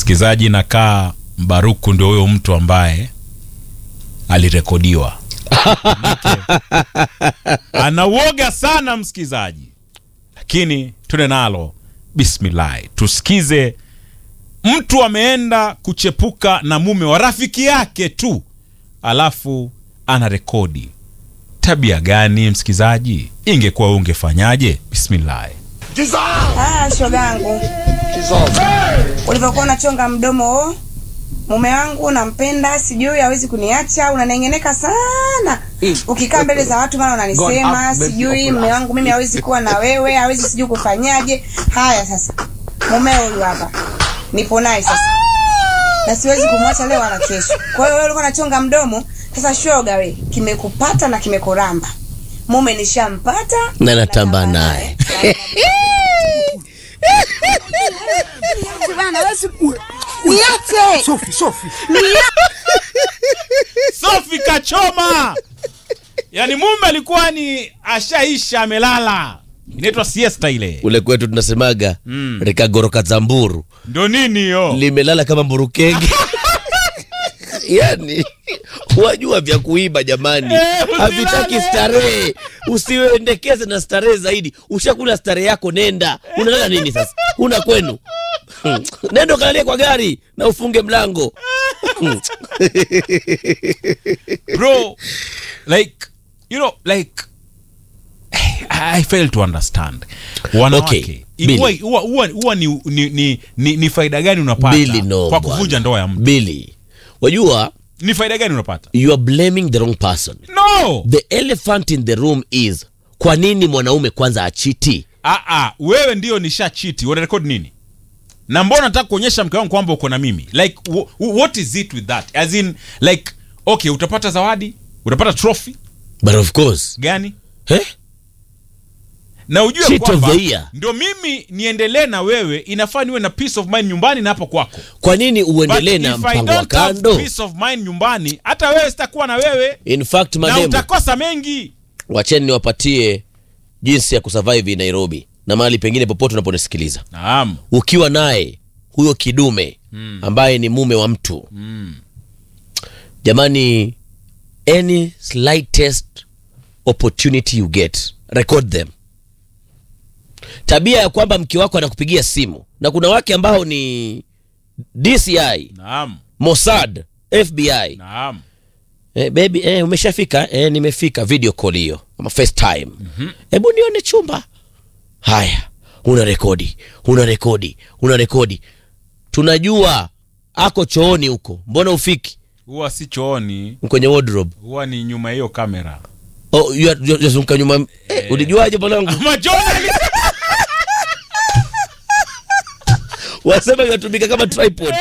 msikilizaji nakaa mbaruku ndio huyo mtu ambaye alirekodiwa anauoga sana msikilizaji lakini tune nalo bismillahi tusikize mtu ameenda kuchepuka na mume wa rafiki yake tu alafu ana rekodi tabia gani msikilizaji ingekuwa wewe ungefanyaje bismillahi Ah, shogangu, ulivyokuwa unachonga mdomo o, mume wangu nampenda, sijui hawezi kuniacha, unanengeneka sana ukikaa mbele za watu, mara unanisema sijui mume wangu mimi hawezi kuwa na wewe, hawezi sijui kufanyaje. Haya sasa, mume huyu hapa nipo naye sasa, na siwezi kumwacha leo wala kesho. Kwa hiyo wewe ulikuwa unachonga mdomo, sasa shoga, we kimekupata na kimekuramba. Mume nishampata Na natamba naye. Bana, wewe si- Niache. Sofi, Sofi. sofi kachoma yaani mume alikuwa ni ashaisha amelala inaitwa siesta ile ule kwetu tunasemaga mm. rikagoroka za mburu ndio nini hiyo limelala kama mburukenge yani wajua vya kuiba jamani Eh, usilale. havitaki starehe usiendekeze na starehe zaidi ushakula starehe yako nenda unalala nini sasa una kwenu Hmm. nenda ukalalie kwa gari na ufunge mlango bro like you know like i fail to understand wanawake Okay, huwa- Billy. huwa huwa- huwa ni, ni, ni, ni, ni faida gani unapata bili no kwa bwana. kuvunja ndoa ya mtu bili wajua ni faida gani unapata you are blaming the wrong person no the elephant in the room is kwa nini mwanaume kwanza achiti ah, ah, wewe ndio nisha chiti unarekodi nini na mbona nataka kuonyesha mke wangu kwamba uko na mimi like w- w- what is it with that as in like okay utapata zawadi utapata trophy but of course gani eh? na ujue Cheat of kwamba the year. ndio mimi niendelee na wewe inafaa niwe na peace of mind nyumbani na hapo kwako kwa nini But uendelee na if I mpango wa don't have kando peace of mind nyumbani hata wewe sitakuwa na wewe in fact na mademu utakosa mengi wacheni niwapatie jinsi ya kusurvive nairobi na mahali pengine popote unaponisikiliza naam ukiwa naye huyo kidume ambaye ni mume wa mtu jamani any slightest opportunity you get record them tabia ya kwamba mke wako anakupigia simu na kuna wake ambao ni dci naam mossad fbi naam Eh, baby eh, umeshafika eh, nimefika video call hiyo ama facetime hebu nione chumba haya una rekodi una rekodi una rekodi tunajua ako chooni huko mbona ufiki huwa si chooni kwenye wardrobe huwa ni nyuma ya hiyo kamera oh, you are- you are- yazunguka nyuma eh, ulijuaje mwanangu Majoni wasema inatumika kama tripod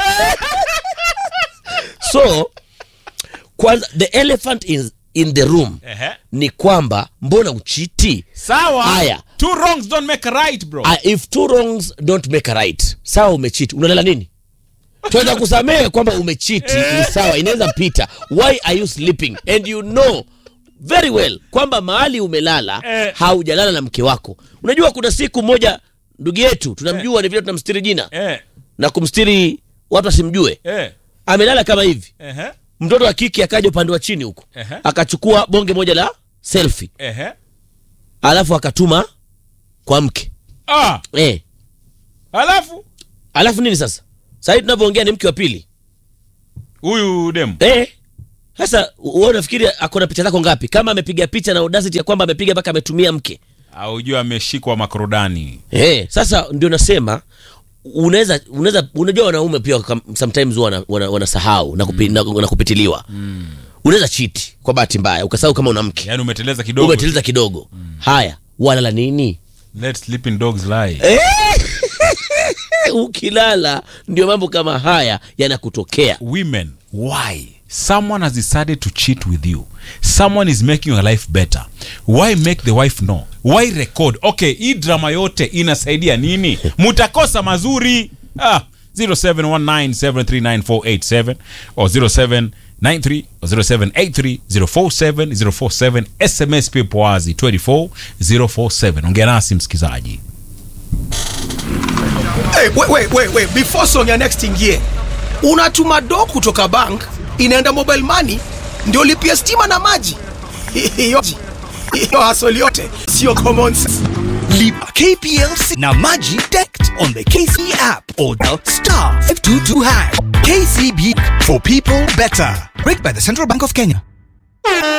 so kwanza the elephant is in the room Ehe. ni kwamba mbona uchiti sawa Haya. two wrongs don't make a right bro Ah, if two wrongs don't make a right sawa umechiti unalala nini tunaweza kusamehe kwamba umechiti ni sawa inaweza pita why are you sleeping and you know very well kwamba mahali umelala Eh. haujalala na mke wako unajua kuna siku moja ndugu yetu tunamjua ni vile tunamstiri jina eh na kumstiri watu wasimjue eh amelala kama hivi ehe mtoto wa kike akaja upande wa chini huko Ehe. akachukua bonge moja la selfie ehe alafu akatuma kwa mke ah eh. alafu alafu nini sasa sahii tunavyoongea ni mke wa pili huyu demu eh. sasa wewe unafikiri ako na picha zako ngapi kama amepiga picha na audacity ya kwamba amepiga mpaka ametumia mke aujua ameshikwa makorodani eh. sasa ndio nasema unaweza unaweza unajua wanaume pia kam- sometimes huwa wana- wana- wanasahau na, kupi, na, na kupitiliwa mm. unaweza chiti kwa bahati mbaya ukasahau kama una mke yaani umeteleza kidogo umetiliza kidogo haya walala nini let sleeping dogs lie ukilala ndio mambo kama haya yanakutokea women why someone has decided to cheat with you someone is making your life better why make the wife know why record okay hii drama yote inasaidia nini mutakosa mazuri ah 0719739487 or 0793 or 0783047047 sms pia poazi 24047 ongea nasi msikizaji Hey, wait, wait, wait, wait. Before song ya next ingie, unatuma do kutoka bank inaenda mobile money ndio lipia stima na maji hiyo hiyo hasoli yote sio common sense Lipa KPLC na Maji Direct on the KCB app or dial star 522 hash. KCB for people better. Rigged by the Central Bank of Kenya.